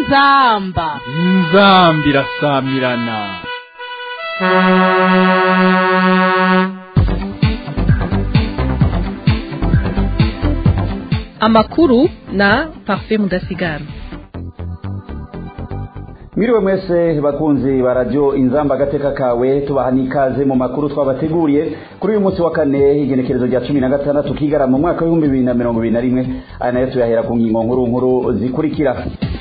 inzamba inzambi irasamirana amakuru na parfait mudasigara Mwiriwe mwese bakunzi ba radio inzamba agateka kawe tubaha n'ikaze mu makuru twabateguriye kuri uyu munsi wa kane igenekerezo rya cumi na gatandatu kigara mu mwaka w'ibihumbi bibiri na mirongo ibiri na rimwe aya nayo tuyahera ku ngingo nkuru nkuru zikurikira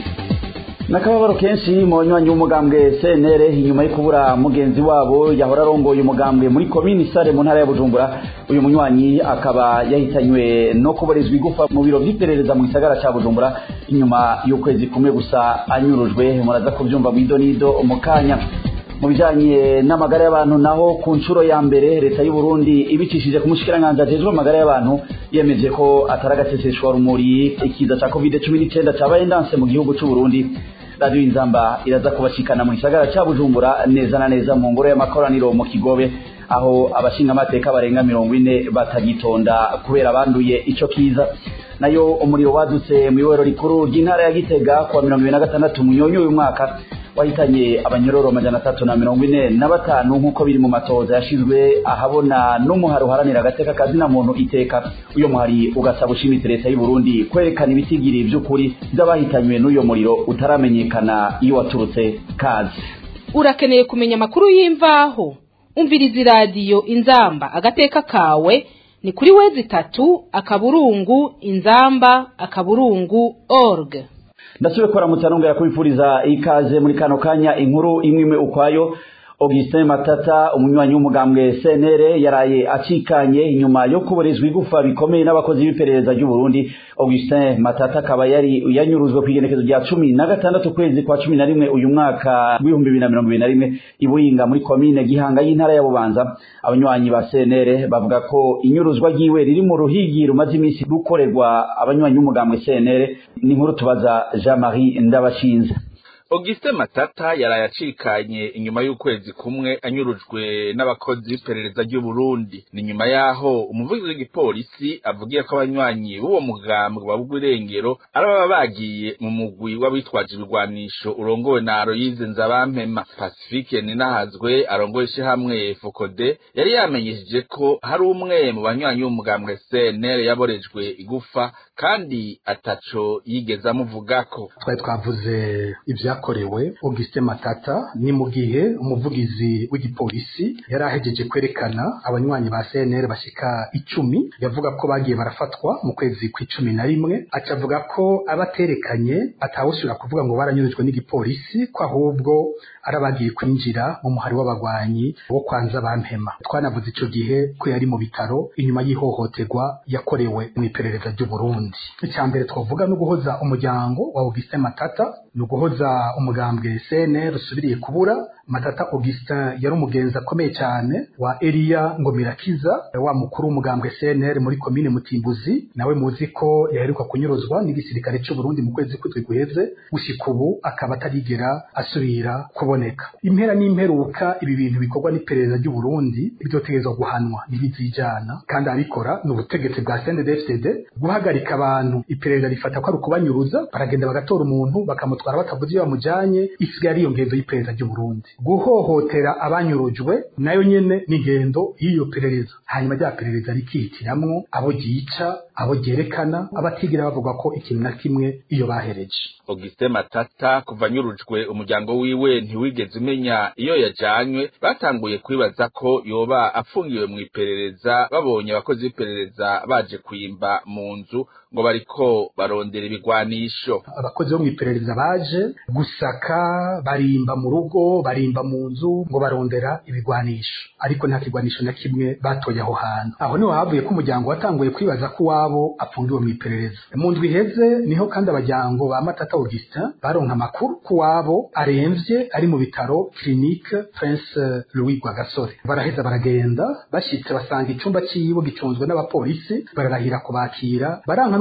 nakababaro kenshi mu banywanyi b'umugambwe CNR inyuma yo kubura mugenzi wabo yahora arongoye umugambwe muri komini Sare mu ntara ya Bujumbura uyu munywanyi akaba yahitanywe no kuborezwa igufa mu biro by'iperereza mu gisagara ca Bujumbura inyuma y'ukwezi kumwe gusa anyurujwe muraza kubyumva mu idonido mu kanya mu bijanye n'amagara y'abantu naho ku nshuro ya mbere leta y'u Burundi ibicishije ku mushikiranganje ajejwe amagara y'abantu yemeje ko atari agaseseshwa rumuri ikiza ca covid 19 cabaye ndanse mu gihugu c'u Burundi radio inzamba iraza kubashikana mu gisagara ca Bujumbura neza na neza mu ngoro y'amakoraniro mu Kigobe aho abashinga amateka barenga mirongo ine batagitonda kubera banduye ico kiza nayo umuriro wadutse mu iwero rikuru ry'intara ya Gitega kuwa mirongo ibiri na gatandatu munyonyo uyu mwaka wahitanye abanyororo amajana atatu na mirongo ine na batanu nk'uko biri mu matoza yashizwe ahabona n'umuhari uharanira agateka kazina muntu iteka uyo muhari ugasaba ushimitse leta y'u Burundi kwerekana ibitigiri vy'ukuri vy'abahitanywe n'uyo muriro utaramenyekana iyo waturutse kazi urakeneye kumenya amakuru y'imvaho umviriza iradiyo inzamba agateka kawe ni kuri wezi itatu akaburungu inzamba akaburungu org ndasubiye kuramutsa nongera kubifuriza ikaze muri kano kanya inkuru imwe imwe ukwayo Augustin Matata umunywanyi w'umugambwe CNR yaraye acikanye inyuma yo kuborezwa igufa bikomeye n'abakozi b'iperereza ry'u Burundi Augustin Matata akaba yari yanyuruzwe ku igenekezo rya cumi na gatandatu kwezi kwa cumi na rimwe uyu mwaka w'ibihumbi bibiri na mirongo ibiri na rimwe ibuyinga muri komine Gihanga y'intara ya Bubanza abanywanyi ba CNR bavuga ko inyuruzwa ryiwe riri mu ruhigi rumaze iminsi gukorerwa abanywanyi b'umugambwe CNR ni inkuru tubaza Jean-Marie Ndabashinze Auguste Matata yaraye acikanye inyuma y'ukwezi kumwe anyurujwe n'abakozi b'iperereza ry'u Burundi ni nyuma yaho umuvugizi w'igipolisi avugiye ko abanywanyi b'uwo mugambwe wa Bugwirengero araba bagiye mu mugwi w'abitwaje ibigwanisho urongowe na Aloyize Nzabampema Pacifique Ninahazwe arongoye hamwe Fokode yari yamenyesheje ko hari umwe mu banywanyi b'umugambwe CNL yaborejwe igufa kandi ataco yigeze amuvugako twari twavuze ibya byakorewe Auguste Matata ni mu gihe umuvugizi w'igipolisi yari ahejeje kwerekana abanywanyi ba CNR bashika icumi yavuga ko bagiye barafatwa mu kwezi kw'icumi na rimwe acavuga ko abaterekanye atawusubira kuvuga ngo baranyurujwe n'igipolisi ko ahubwo ari abagiye kwinjira mu muhari w'abagwanyi wo kwanza bampema twanavuze ico gihe ko yari mu bitaro inyuma y'ihohoterwa yakorewe mu iperereza ry'u Burundi icya mbere twavuga no guhoza umuryango wa Auguste Matata ni uguhoza umugambwe CNR usubiriye kubura Matata Augustin yari umugenzi akomeye cyane wa Elia Ngomirakiza wa mukuru w'umugambwe CNR muri komine Mutimbuzi nawe muzi ko yaheruka kunyuruzwa n'igisirikare cy'u Burundi mu kwezi kw'indwi guheze gushika ubu akaba atarigera asubira kuboneka impera n'imperuka ibi bintu bikorwa n'iperereza ry'u Burundi byotegezwa guhanwa ntibizijana kandi abikora ni ubutegetsi bwa CNDD-FDD guhagarika abantu iperereza rifata ko ari ukubanyuruza baragenda bagatora umuntu bakamutwara batavuze iyo bamujanye isigaye ari iyo ngendo y'iperereza ry'u Burundi guhohotera abanyurujwe nayo nyene n'ingendo y'iyo perereza hanyuma rya perereza rikihitiramwo abo ryica abo ryerekana abatigira bavuga ko ikintu na kimwe iyo bahereje Auguste Matata kuva anyurujwe umuryango wiwe ntiwigeze umenya iyo yajanywe batanguye kwibaza ko yoba afungiwe mu iperereza babonye abakozi b'iperereza baje kwimba mu nzu ngo bariko barondera ibigwanisho abakozi bo mu iperereza baje gusaka barimba mu rugo barimba mu nzu ngo barondera ibigwanisho ariko nta kigwanisho na kimwe batoye aho hantu aho niho havuye ko umuryango watanguye kwibaza ko uwabo afungiwe mu iperereza mu ndwi iheze niho kandi abajyango ba Matata Augustin baronka amakuru ko uwabo aremvye ari mu bitaro clinique Prince Louis Rwagasore baraheza baragenda bashitse basanga icumba ciwe gicunzwe n'abapolisi bararahira kubakira baranka no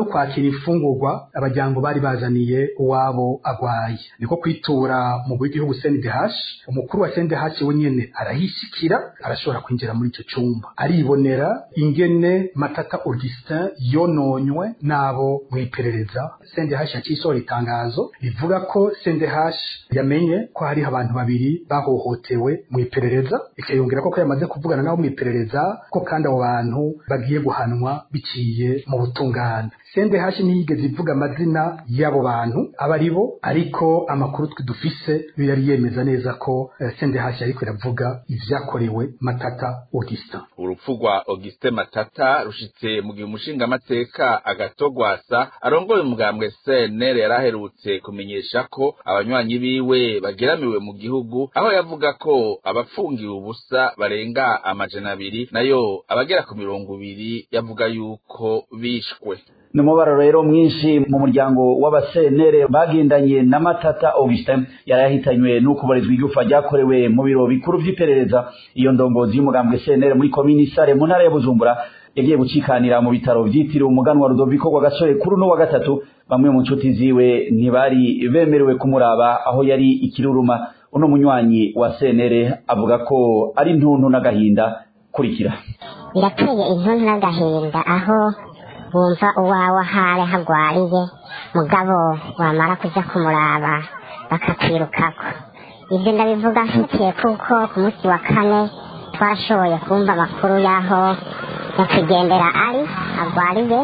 no kwakira imfungurwa abajyango bari bazaniye uwabo agwaye niko kwitura mu bw'igihugu CNDH umukuru wa CNDH we nyene arahishikira arashobora kwinjira muri icyo cyumba aribonera ingene Matata Augustin yononywe nabo mu iperereza CNDH yacisohora itangazo rivuga ko CNDH yamenye ko hari abantu babiri bahohotewe mu iperereza ikayongera ko ko yamaze kuvugana nabo mu iperereza ko kandi abo bantu bagiye guhanwa biciye mu butungane CNDH ntiyigeze ivuga amazina y'abo bantu aba ari bo ariko amakuru twe dufise yari yemeza neza ko eh, CNDH yariko iravuga ivyakorewe Matata Augustin urupfu rwa Auguste Matata rushitse mu gihe umushingamateka agatogwasa arongoye umugambwe CNL yaraherutse kumenyesha ko abanywanyi biwe bageramiwe mu gihugu aho yavuga ko abafungiwe ubusa barenga amajana abiri nayo abagera ku mirongo ibiri yavuga yuko bishwe ni umubaro rero mwinshi mu muryango w'abasenere bagendanye na matata augustin yari yahitanywe n'ukubarizwa igufa ryakorewe mu biro bikuru vy'iperereza iyo ndongozi y'umugambwe senere muri komini sare mu ntara ya bujumbura yagiye gucikanira mu bitaro vyitiriwe umuganwa rudoviko rwa gasore kuri uno wa gatatu bamwe mu nshuti ziwe ntibari bemerewe kumuraba aho yari ikiruruma uno munywanyi wa senere avuga ko ari ntuntu n'agahinda kurikira birateye intuntu n'agahinda aho wumva uwawe ahari hagwariye mugabo wamara kuja kumuraba bakakwirukako ibyo ndabivuga mfatiye kuko ku munsi wa kane twashoboye kumva amakuru y'aho nyakwigendera ari agwariye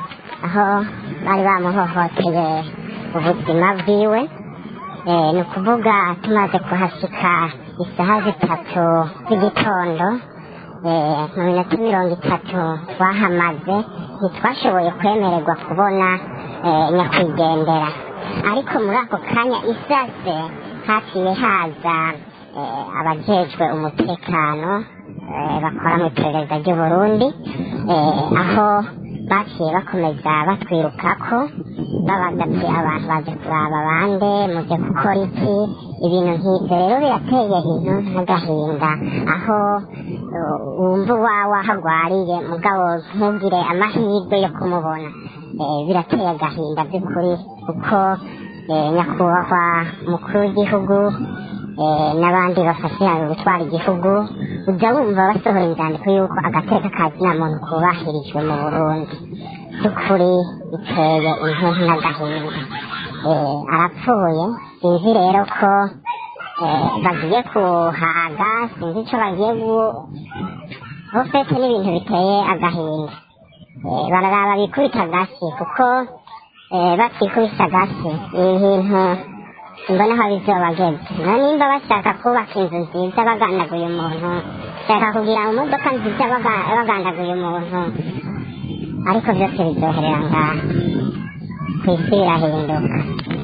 aho bari bamuhohoteye ubuzima bwiwe Eh, ni ukuvuga tumaze kuhashika isaha zitatu z'igitondo eh, mu minota mirongo itatu twahamaze ntitwashoboye kwemererwa kubona eh, nyakwigendera ariko muri ako kanya isase haciye haza eh, abajejwe umutekano eh, bakora mu iperereza ry'uburundi eh, aho baciye bakomeza batwirukako babaza ati abantu baje kuraba bande muje gukora iki ibintu nk'ivyo rero birateye intu n'agahinda aho uh, wumva uwawe ahagwariye mugabo ntugire amahirwe yo kumubona eh, birateye agahinda by'ukuri kuko eh, nyakubahwa umukuru w'igihugu eh, n'abandi bafashanya gutwara igihugu ujya wumva basohora inzandiko y'uko agateka ka zina muntu kubahirijwe mu burundi by'ukuri biteye intuntu n'agahinda eh, arapfuye sinzi rero ko eh, bagiye kuhaga sinzi icyo bagiye gu bofete n'ibintu biteye agahinda eh, bararaba bikubita agasi kuko eh, batikubise agasi ni ibintu mbona aho bizobageze na nimba bashaka kubaka inzu nziza bagandaguye umuntu bashaka kugira imodoka nziza baga- bagandaguye umuntu ariko byose bizoherera ngaha ku isi birahinduka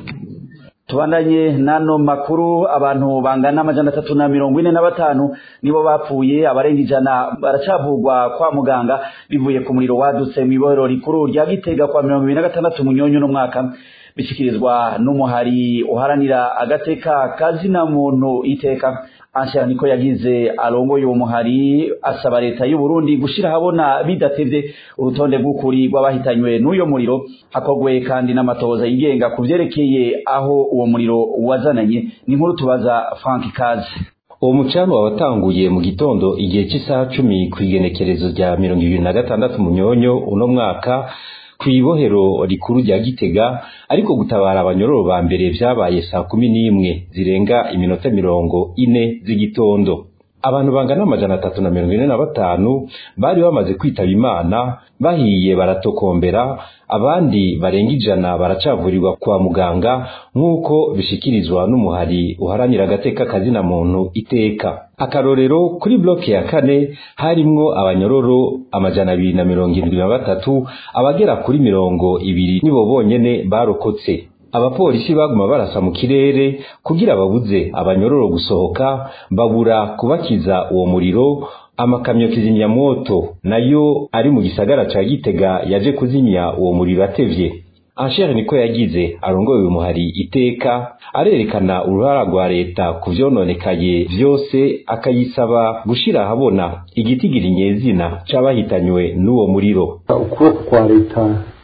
tubandanye n'ano makuru abantu bangana amajana atatu na mirongo ine na batanu nibo bapfuye abarenga ijana baracavugwa kwa muganga bivuye ku muriro wadutse mu ibohero rikuru rya gitega kwa mirongo ibiri na gatandatu munyonyo n'umwaka bishyikirizwa n'umuhari uharanira agateka kazina muntu iteka anshira niko yagize arongoye uwo muhari asaba leta y'u Burundi gushira ahabona bidatevye urutonde rw'ukuri rw'abahitanywe n'uyo muriro hakogwe kandi n'amatoza yigenga ku vyerekeye aho uwo muriro wazananye ni nkuru tubaza Frank Kaze uwo mucanwa watanguye mu gitondo igihe cy'isaha cumi ku igenekerezo rya mirongo ibiri na gatandatu munyonyo uno mwaka kw'ibohero rikuru rya gitega ariko gutabara abanyororo ba mbere vyabaye saa kumi n'imwe zirenga iminota mirongo ine z'igitondo abantu bangana amajana atatu na mirongo ine na batanu bari bamaze kwitaba imana bahiye baratokombera abandi barenga ijana baracavurirwa kwa muganga nk'uko bishikirizwa n'umuhari uharanira agateka kazina muntu iteka akarorero kuri bloke ya kane harimwo abanyororo amajana abiri na mirongo irindwi na batatu abagera kuri mirongo ibiri nibo bonyene barokotse abapolisi baguma barasa mu kirere kugira babuze abanyororo gusohoka babura kubakiza uwo muriro amakamyo kizimyamoto nayo ari mu gisagara ca gitega yaje kuzimya uwo muriro atevye Anshere niko yagize arongoye uyu muhari iteka arerekana uruhara rwa leta ku vyononekaye vyose akayisaba gushira ahabona igitigira nyezina c'abahitanywe n'uwo muriro ukuboko kwa leta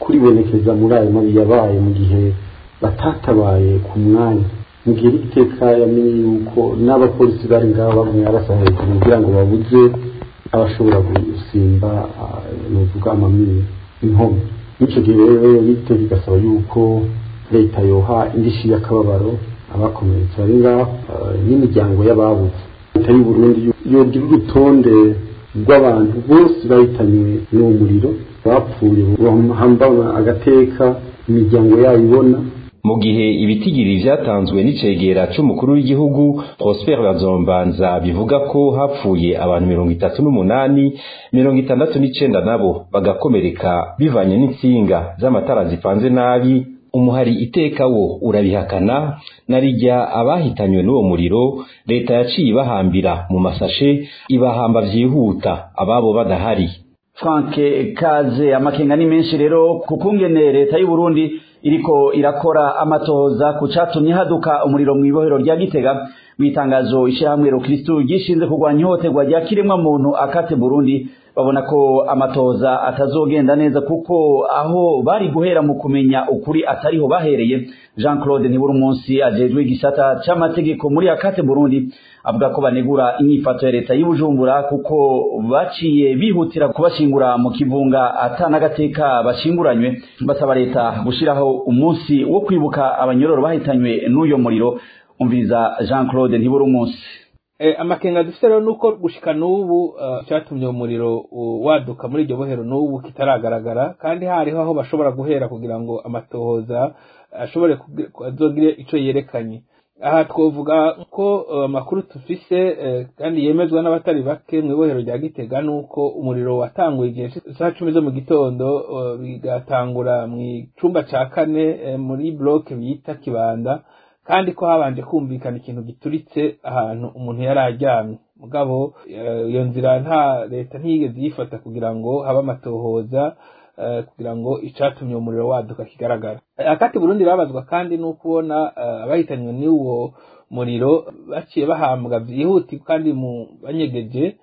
kuribonekeza muri ayo mabi yabaye mu gihe batatabaye ku mwanya mu gihe iteka yamenye yuko n'abapolisi bari ngaho bamwe barasa hejuru kugira ngo babuze abashobora gusimba nuvuga amamiri inkomyi n'icyo gihe rero n'iteka igasaba yuko leta yoha indishyi y'akababaro abakomeretse bari ngaho n'imiryango y'ababuze leta y'u Burundi yogira urutonde rw'abantu bose bahitanywe n'uwo muriro bapfuye bahambana agateka imiryango yabo ibona mu gihe ibitigiri vyatanzwe n'icegera c'umukuru w'igihugu Prosper Bazombanza bivuga ko hapfuye abantu mirongo itatu n'umunani mirongo itandatu n'icenda nabo bagakomereka bivanye n'insinga z'amatara zipanze nabi umuhari iteka wo urabihakana narijya abahitanywe n'uwo muriro leta yaciye ibahambira mu masashe ibahamba vyihuta ababo badahari Frank Kaze amakenga ni menshi rero kukungene leta y'u Burundi iriko irakora amatoza ku catumye haduka umuriro mu ibohero rya Gitega mwitangazo ishyirahamwe Rukristo gishinze kurwanya ihohoterwa rya kiremwa muntu akate Burundi babona ko amatoza atazogenda neza kuko aho bari guhera mu kumenya ukuri atariho bahereye Jean Claude Nibura umunsi ajejwe igisata c'amategeko muri akate Burundi avuga ko banegura inyifato ya leta y'Ubujumbura kuko baciye bihutira kubashingura mu kivunga atanagateka bashinguranywe basaba leta gushiraho umunsi wo kwibuka abanyororo bahitanywe n'uyo muriro umviriza Jean Claude Nibura umunsi amakenga dufite rero nuko gushika n'ubu cyatumye umuriro waduka muri iryo bohero n'ubu kitaragaragara kandi hariho aho bashobora guhera kugira ngo amatohoza ashobore azogire icyo yerekanye aha twavuga ko amakuru tufise kandi yemezwa n'abatari bake mu ibohero rya gitega nuko umuriro watanguye igihe saa cumi zo mu gitondo bigatangura mu icumba cya kane muri bloke bita kibanda kandi ko habanje kumvikana ikintu gituritse ahantu umuntu yari aryamye mugabo iyo nzira nta leta ntiyigeze yifata kugira ngo habe amatohoza kugira ngo icatumye umuriro waduka kigaragara akati burundi babazwa kandi no kubona abahitanywe n'uwo muriro baciye bahambwa byihuti kandi mu banyegeje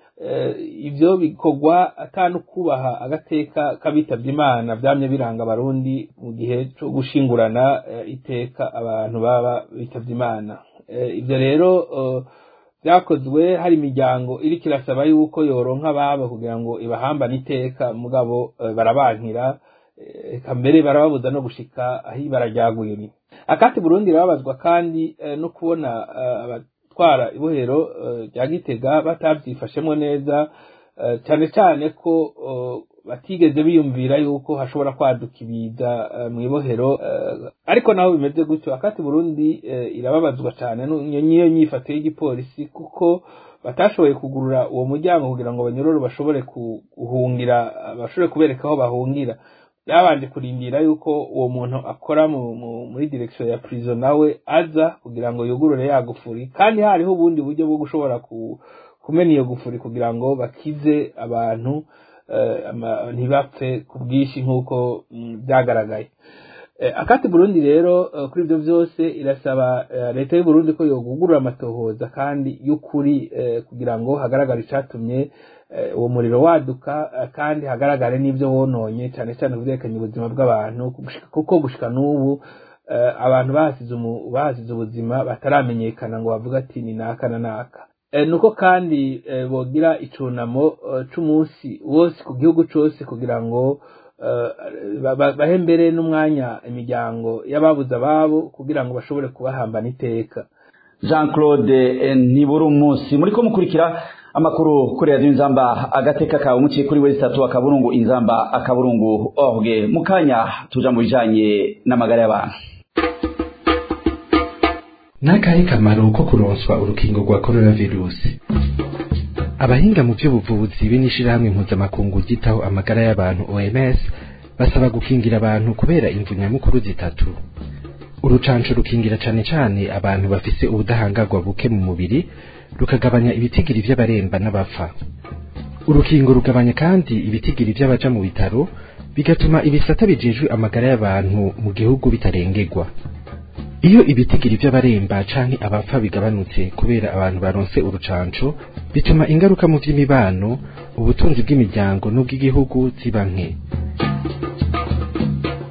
ibyo bikorwa atanu kubaha agateka k'abitabye imana byamye biranga abarundi mu gihe cyo gushingurana iteka abantu baba bitabye imana ibyo rero byakozwe hari imiryango iri kirasaba yuko yoronka ababo kugira ngo ibahambane iteka mugabo barabankira mbere barababuza no gushika aho barajyagwiri akati burundi babazwa kandi no kubona abatwara ibohero rya gitega batabyifashemo neza cyane cyane ko batigeze biyumvira yuko hashobora kwaduka ibiza mu ibohero ariko naho bimeze gutyo akati burundi irababazwa cyane niyo nyifato y'igipolisi kuko batashoboye kugurura uwo muryango kugira ngo abanyororo bashobore guhungira bashobore kubereka aho bahungira byabanje kurindira yuko uwo muntu akora muri direkisiyo ya purizo nawe aza kugira ngo yugurure ya gufuri kandi hariho ubundi buryo bwo gushobora kumena iyo gufuri kugira ngo bakize abantu ntibapfe ku bwinshi nk'uko byagaragaye akati burundi rero kuri ibyo byose irasaba leta y'u Burundi ko yogugurura amatohoza kandi y'ukuri kugira ngo hagaragare icyatumye uwo muriro waduka kandi hagaragare n'ibyo wononye cyane cyane byerekanye ubuzima bw'abantu kuko gushika n'ubu abantu bahasize ubuzima bataramenyekana ngo bavuga ati ni naka na naka nuko kandi bogira icunamo c'umunsi wose ku gihugu cyose kugira ngo bahe mbere n'umwanya imiryango y'ababuze ababo kugira ngo bashobore kubahambana iteka jean claude ntibura umunsi muri ko mukurikira amakuru kuri radiyo inzamba agateka kawe muciye kuri wese tatu akaburungu inzamba akaburungu orge mu kanya tuja mu bijanye n'amagara y'abantu n'akahe kamaro ko kuronswa urukingo rwa coronavirusi abahinga mu by'ubuvuzi be n'ishirahamwe mpuzamakungu ryitaho amagara y'abantu oms basaba gukingira abantu kubera imvu nyamukuru zitatu urucanco rukingira cane cane abantu bafise ubudahangarwa buke mu mubiri rukagabanya ibitigiri vy'abaremba n'abapfa urukingo rugabanya kandi ibitigiri vy'abaja mu bitaro bigatuma ibisata bijejwe amagara y'abantu mu gihugu bitarengerwa iyo ibitigiri vy'abaremba canke abapfa bigabanutse kubera abantu baronse urucanco bituma ingaruka mu vy'imibano ubutunzi bw'imiryango n'ubw'igihugu ziba nke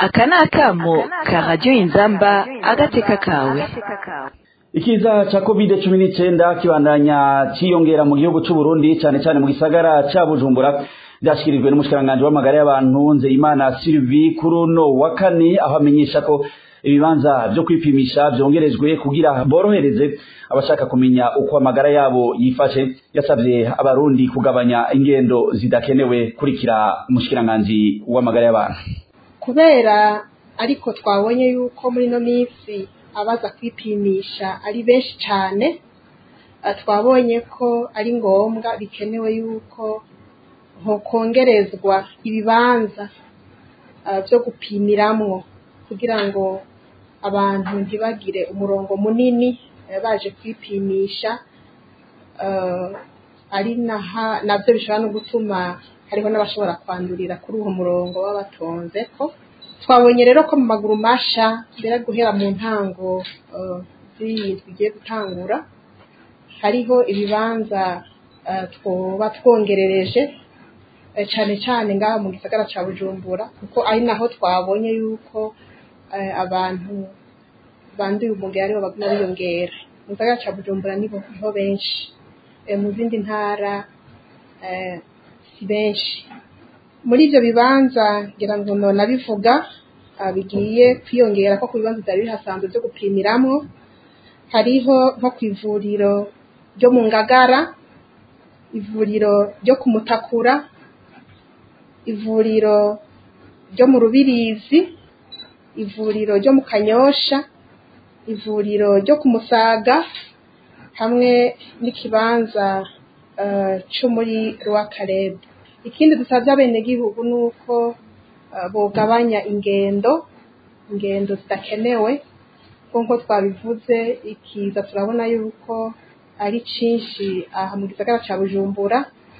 aka ni akamo ka radiyo inzamba agateka kawe ikiza ca covid cumi n'icenda kibandanya ciyongera mu gihugu c'u Burundi cane cane mu gisagara ca Bujumbura vyashikirijwe n'umushikiranganji w'amagara y'abantu Nzeyimana Sylvie kuri uno wa kane aho amenyesha ko ibibanza vyo kwipimisha vyongerejwe kugira borohereze abashaka kumenya uko amagara yabo yifashe yasavye abarundi kugabanya ingendo zidakenewe kurikira umushikiranganji w'amagara y'abantu kubera ariko twabonye yuko muri ino minsi abaza kwipimisha ari benshi cyane twabonye ko ari ngombwa bikenewe yuko kongerezwa ibibanza byo gupimiramwo kugira ngo abantu ntibagire umurongo munini baje kwipimisha ari nabyo bishobora no gutuma hariho n'abashobora kwandurira kuri uwo murongo baba batonze ko twabonye rero ko mu maguru masha mbere guhera mu ntango z'iyi tugiye gutangura hariho ibibanza twoba twongerereje cyane cyane ngaha mu gisagara cya bujumbura kuko ari naho twabonye yuko abantu banduye umugera aribo baguma biyongera mu gisagara cya bujumbura niho benshi mu zindi ntara si benshi muri ibyo bibanza ngira ngo nabivuga bigiye kwiyongera ko ku bibanza byari bihasanzwe byo gupimiramo hariho nko ku ivuriro ryo mu ngagara ivuriro ryo ku mutakura ivuriro ryo mu rubirizi ivuriro ryo mu kanyosha ivuriro ryo ku musaga hamwe n'ikibanza cyo muri rwakarebe ikindi dusabye abenegihugu ni uko bugabanya ingendo ingendo zidakenewe nk'uko twabivuze ikiza turabona yuko ari cyinshi aha mu gisagara cya bujumbura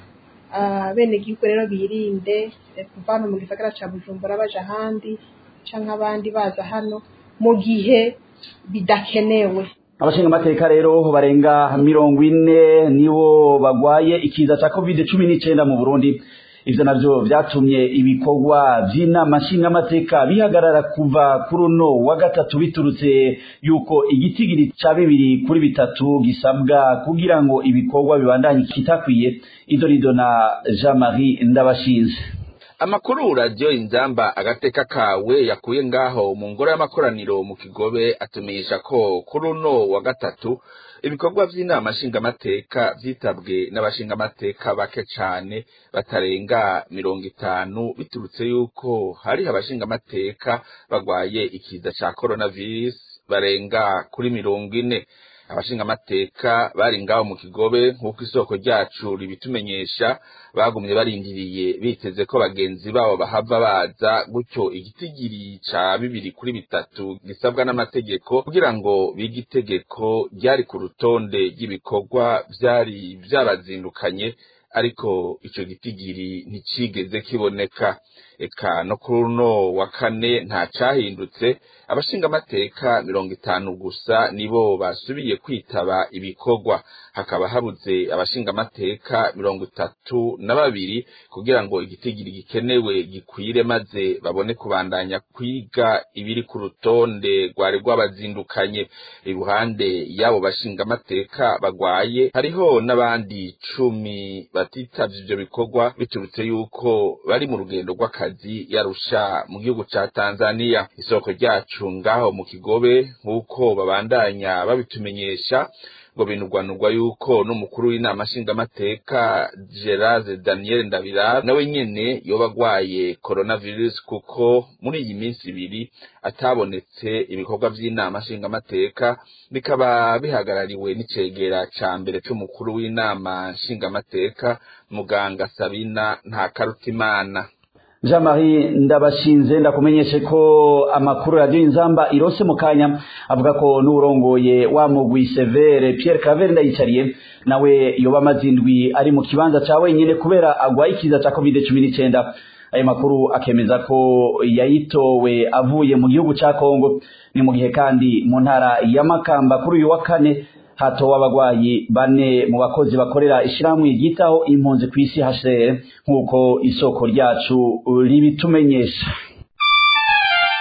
abenegihugu rero birinde kuva hano mu gisagara cya bujumbura baje ahandi cyangwa abandi baza hano mu gihe bidakenewe abashinga amateka rero barenga mirongo ine nibo bagwaye ikiza cya covid cumi n'icyenda mu burundi ivyo navyo vyatumye ibikorwa vy'inama nshingamateka bihagarara kuva kuri uno wa gatatu biturutse yuko igitigiri ca bibiri kuri bitatu gisabwa kugira ngo ibikorwa bibandanye kitakwiye idorido na jean marie ndabashinze amakuru radiyo inzamba agateka kawe yakuye ngaho mu ngoro y'amakoraniro mu kigobe atumisha ko kuri uno wa gatatu ibikorwa vy'inama nshingamateka vyitabwe n'abashingamateka bake cane batarenga mirongo itanu biturutse yuko hariho abashingamateka bagwaye ikiza ca coronavirus barenga kuri mirongo ine abashingamateka bari ngaho mu kigobe nk'uko isoko ryacu ribitumenyesha bagumye barindiriye biteze ko bagenzi babo bahava baza gutyo igitigiri ca bibiri kuri bitatu gisabwa n'amategeko kugira ngo bige itegeko ryari ku rutonde ry'ibikorwa vyari vyabazindukanye ariko ico gitigiri nticigeze kiboneka eka no kuri uno wa kane nta cahindutse abashingamateka mirongo itanu gusa nibo basubiye kwitaba ibikorwa hakaba habuze abashingamateka mirongo itatu na babiri kugira ngo igitigiri gikenewe gikwire maze babone kubandanya kwiga ibiri ku rutonde rwari rwabazindukanye iruhande y'abo bashingamateka bagwaye hariho n'abandi cumi batitavye ivyo bikorwa biturutse yuko bari mu rugendo rw'akazi yarusha mu gihugu ca Tanzania isoko ryacu ngaho mu kigobe nk'uko babandanya babitumenyesha ngo binugwanugwa yuko n'umukuru w'inama nshingamateka Gerard Daniel Ndabira nawe nyene yoba agwaye coronavirus kuko muri iyi minsi ibiri atabonetse ibikorwa vy'inama nshingamateka bikaba bihagarariwe n'icegera ca mbere c'umukuru w'inama nshingamateka muganga Sabina Ntakarutimana jean marie ndabashinze ndakumenyeshe ko amakuru radiyo inzamba irose mu kanya avuga ko n'urongoye wa mugwi severe pierre cavere ndayicariye nawe yoba amaze indwi ari mu kibanza ca wenyine kubera agwaye ikiza ca covid cumi n'icenda ayo makuru akemeza ko yayitowe avuye mu gihugu ca kongo ni mu gihe kandi mu ntara ya makamba kuri uyu wa kane hatowe abagwayi bane mu bakozi bakorera ishirahamwe ryitaho impunzi ku isi HCR nk'uko isoko ryacu ribitumenyesha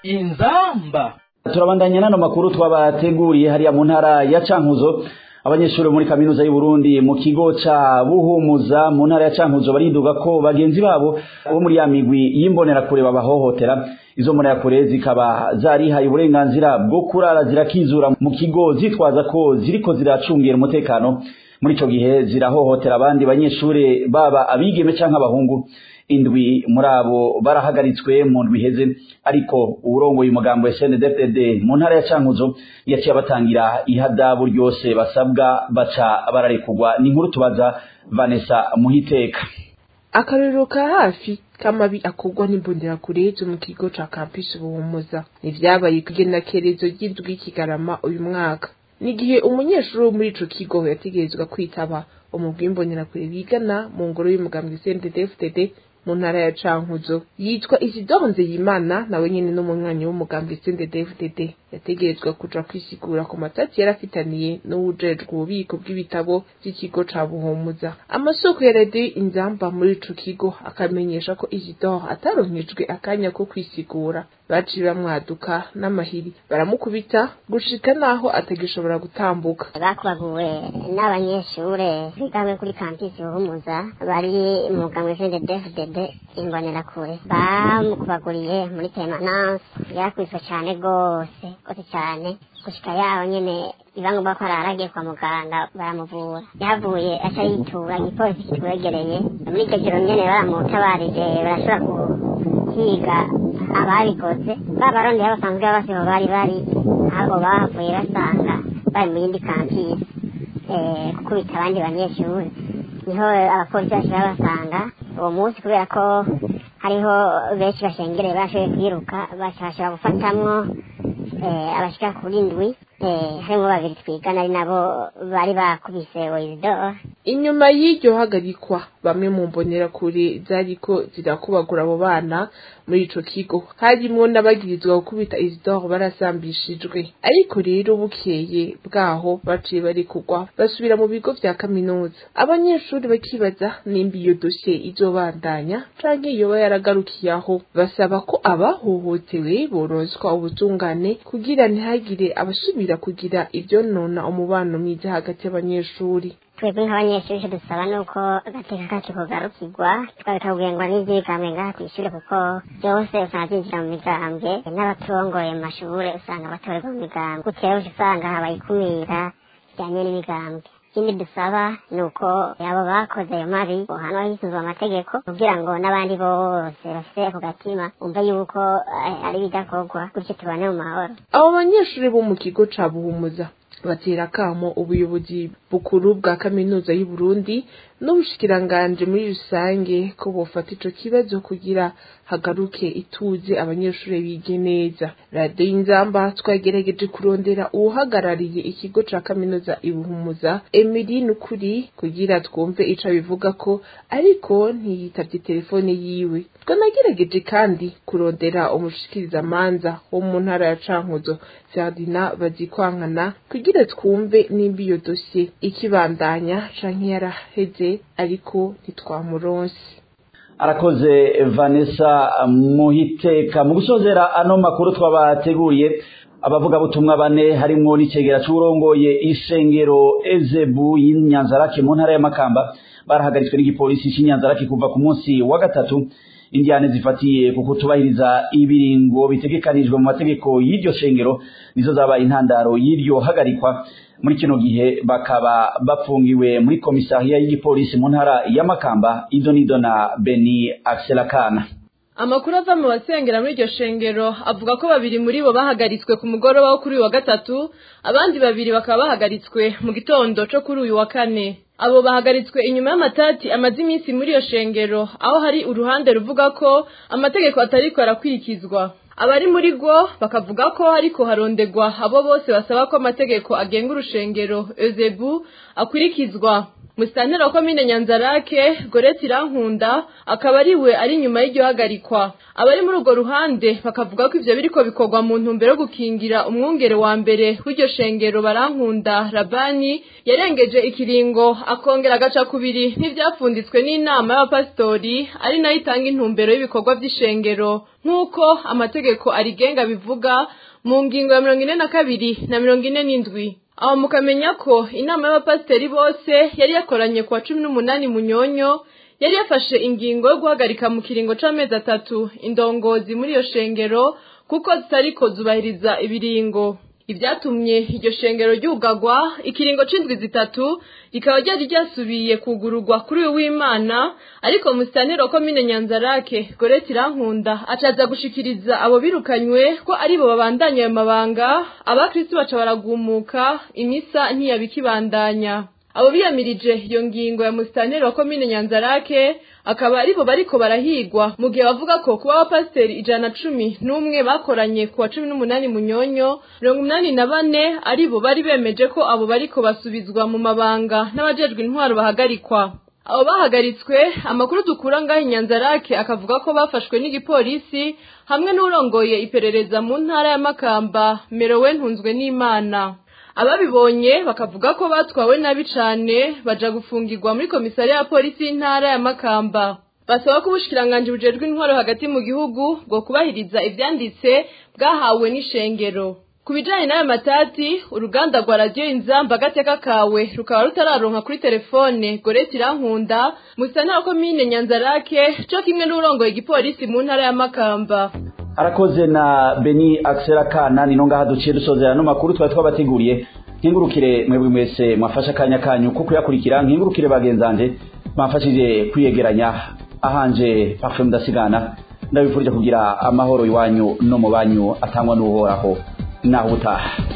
inzamba turabandanya n'ano makuru twabateguriye hariya mu ntara ya cankuzo abanyeshuri muri kaminuza y'u Burundi mu kigo ca buhumuza mu ntara ya cankuzo bariduga ko bagenzi babo bo muri ya migwi y'imbonerakure babahohotera izo mbonerakure zikaba zarihaye uburenganzira bwo kurara zirakizura mu kigo zitwaza ko ziriko ziracungira umutekano muri ico gihe zirahohotera abandi banyeshure baba abigeme canke abahungu indwi muri abo barahagaritswe mu ndwi iheze ariko uburongoye umugambo wa SNDFDD mu ntara ya Cankuzo yaciye abatangira ihadabu ryose basabwa baca bararekugwa ni inkuru tubaza Vanessa Muhiteka akarero ka hafi k'amabi akorwa n'imbonerakure zo mu kigo ca campus buhumuza nivyabaye kugenekerezo ry'indwi kigarama uyu mwaka nigihe umunyeshuri wo muri ico kigo yategerezwa kwitaba umugwi w'imbonerakure bigana mu ngoro y'umugambwe CNDD-FDD mu ntara ya Cankuzo yitwa Isidore Nzeyimana nawe nyene n'umunywanyi w'umugambwe CNDD-FDD yategerezwa kuja kwisigura ku matati yarafitaniye n'uwujejwe ububiko bw'ibitabo by'ikigo ca Buhumuza amasoko ya radio inzamba muri ico kigo akamenyesha ko Isidore ataronkejwe akanya ko kwisigura baciye bamwaduka n'amahiri baramukubita gushika naho atagishobora gutambuka bakubaguwe n'abanyeshure bigamwe kuri kampisi buhumuza bari mu mugambi CNDD-FDD imbonerakure bamukubaguriye muri permanence yarakubiswe cane gose gose cane gushika yaho nyene ibangomba ko araragiye kwa muganga baramuvura yahavuye aca yitura igipolisi kitwegereye muri iryo joro nyene baramutabarije barashobora guhiga ababikoze babarondeye basanzwe babasiho bari bari ahubwo bahavuye basanga bari mu yindi kampisi gukubita abandi banyeshuri niho abapolisi bashobora basanga uwo munsi kubera ko hariho benshi bashengereye bashoboye kwiruka bashobora gufatamwo abashika kuri ndwi harimo babiri twigana ari nabo bari bakubise Wizidor inyuma y'iryo hagarikwa bamwe mu mbonerakure zariko zirakubagura abo bana muri ico kigo harimwo n'abagirizwa gukubita Isidore barasambishijwe ariko rero bukeye bwaho baciye barikugwa basubira mu bigo vya kaminuza abanyeshuri bakibaza nimba iyo dosiye izobandanya canke yoba yaragarukiye aho basaba ko abahohotewe boronswa ubutungane kugira ntihagire abasubira kugira ivyo nona umubano mwiza hagati y'abanyeshuri twebwe nk'abanyeshuri dusaba nuko agateka kacu kugarukirwa tukabikabwengwa n'ivyigamwe ngaha kw'ishure kuko byose usanga byinjira mu migambwe n'abaturongoye mu mashure usanga batorerwa mu migambwe gutyo rero usanga habaye ikumira bijyanye n'imigambwe ikindi dusaba ni uko abo bakoze ayo mabi bohanwa hisunzwe amategeko kugira ngo n'abandi bose bafite ako gatima bumve yuko ari ibidakorwa gutyo tubane mu mahoro abo banyeshuri bo mu kigo ca buhumuza batera akamo ubuyobozi bukuru bwa kaminuza y'u Burundi n'ubushikiranganje muri rusange ko bofata ico kibazo kugira hagaruke ituze abanyeshuri bige neza radiyo y'inzamba twagerageje kurondera uwuhagarariye ikigo ca kaminuza ibuhumuza emili nukuri kugira twumve ico bivuga ko ariko ntiyitavye telefone yiwe twanagerageje kandi kurondera umushikirizamanza wo mu ntara ya cankuzo ferdina bazikwankana kugira twumve nimba iyo dosiye ikibandanya canke yaraheze ariko ntitwamuronse arakoze vanessa muhiteka mu gusozera ano makuru twabateguriye abavugabutumwa bane harimwo n'icegera c'urongoye isengero ezebu y'inyanzarake mu ntara y'amakamba barahagaritswe n'igipolisi c'inyanzarake kuva ku munsi wa gatatu indiane zifatiye ku kutubahiriza ibiringo bitegekanijwe mu mategeko y'iryo shengero nizo zabaye intandaro y'iryo hagarikwa muri kino gihe bakaba bafungiwe muri komisariya y'igipolisi mu ntara y'amakamba ido nido na beni akselakana amakuru ava mu basengera muri iryo shengero avuga ko babiri muri bo bahagaritswe ku mugoroba wo kuri uyu wa gatatu abandi babiri bakaba bahagaritswe mu gitondo co kuri uyu wa kane abo bahagaritswe inyuma y'amatati amaze iminsi muri iyo shengero aho hari uruhande ruvuga ko amategeko atariko arakurikizwa abari muri rwo bakavuga ko hariko harondegwa abo bose basaba ko amategeko agenga urushengero ezebu akurikizwa musitanteri wa komine nyanzarake goreti irankunda akaba ari we ari inyuma y'iryo hagarikwa abari muri urwo ruhande bakavuga ko ivyo biriko bikorwa mu ntumbero yo gukingira umwungere wa mbere w'iryo shengero barankunda rabani yarengeje ikiringo akongera agaca kubiri n'ivyapfunditswe n'inama y'abapasitori ari nayo itanga intumbero y'ibikorwa vy'ishengero nk'uko amategeko arigenga bivuga mu ngingo ya mirongo ine na kabiri na mirongo ine n'indwi aho mukamenya ko inama y'abapasiteri bose yari yakoranye kuwa cumi n'umunani munyonyo yari yafashe ingingo yo guhagarika mu kiringo c'amezi atatu indongozi muri iyo shengero kuko zitariko zubahiriza ibiringo ibyatumye iryo shengero ryugagwa ikiringo c'indwi zitatu rikaba ryari ryasubiye kugururwa kuri uyu w'imana ariko musitanteri wa komine nyanzarake goreti irankunda acaza gushikiriza abo birukanywe ko aribo babandanya ayo mabanga abakristu baca baragumuka imisa ntiyabikibandanya abo biyamirije iyo ngingo ya musitanteri wa komine nyanzarake akaba aribo bariko barahigwa mu gihe bavuga ko kuba abapasiteri ijana na cumi n'umwe bakoranye ku wa cumi n'umunani munyonyo mirongo umunani na bane aribo bari bemeje ko abo bariko basubizwa mu mabanga n'abajejwe intwaro bahagarikwa abo bahagaritswe amakuru dukura ngaho inyanzarake akavuga ko bafashwe n'igipolisi hamwe n'urongoye iperereza mu ntara ya makamba merowe ntunzwe n'imana ababibonye bakavuga ko batwawe nabi cane baja gufungirwa muri komisariya ya polisi y'intara ya makamba basaba ko ubushikiranganji bujejwe intwaro hagati mu gihugu bwo kubahiriza ivyanditse bwahawe n'ishengero ku bijanye n'ayo matati uruganda rwa radiyo inzamba agateka kawe rukaba rutararonka kuri telefone goreti irankunda musitanteri wa komine nyanzarake co kimwe n'urongoye igipolisi mu ntara ya makamba arakoze na beni akisera kana nino ngaha duciye dusozera no makuru twari twabateguriye nkingurukire mwebwe mwese mwafashe akanya kanyu ko kuyakurikira nkingurukire bagenzanje mwafashije kwiyegeranya ahanje parfum mudasigana ndabifurije kugira amahoro iwanyu no mu banyu atangwa n'uhoraho naho ubutaha